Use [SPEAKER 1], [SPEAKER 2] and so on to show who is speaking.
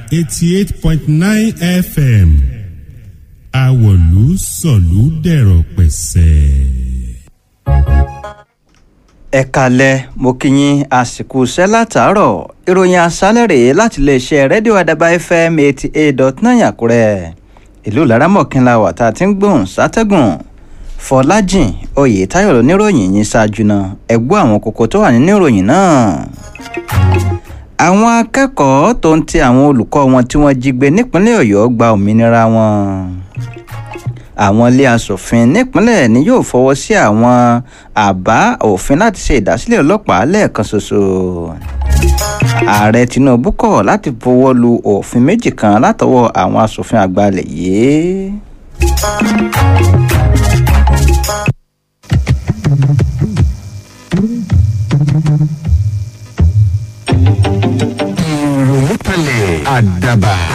[SPEAKER 1] eighty eight point nine fm àwọ̀lú sọ̀lú dẹ̀rọ̀ pẹ̀sẹ̀.
[SPEAKER 2] ẹ kalẹ̀ mo kí yín àsìkò iṣẹ́ látàárọ̀ ìròyìn àṣálẹ̀ rèé láti iléeṣẹ́ rédíò àdàbà fm eighty eight dot nine àkúrẹ́ ìlú laramọ̀kínlá wà tá a ti ń gbóhùn sátẹ́gùn fọlájìn oyètáyọ̀ lóníròyìn yín ṣáájú náà ẹ gbọ́ àwọn kókó tó wà nínú ìròyìn náà àwọn akẹ́kọ̀ọ́ tó ń ti àwọn olùkọ́ wọn tí wọ́n jí gbé nípínlẹ̀ ọ̀yọ́ gba òmìnira wọn àwọn ilé asòfin nípínlẹ̀ ni yóò fọwọ́ sí àwọn àbá òfin láti ṣe ìdásílẹ̀ ọlọ́pàá lẹ́ẹ̀kan ṣoṣo ààrẹ tinubu kọ̀ láti fọwọ́ lu òfin méjì kan látọwọ́ àwọn asòfin àgbà ilẹ̀ yìí.
[SPEAKER 3] ìròyìn kalẹ̀ àdàbà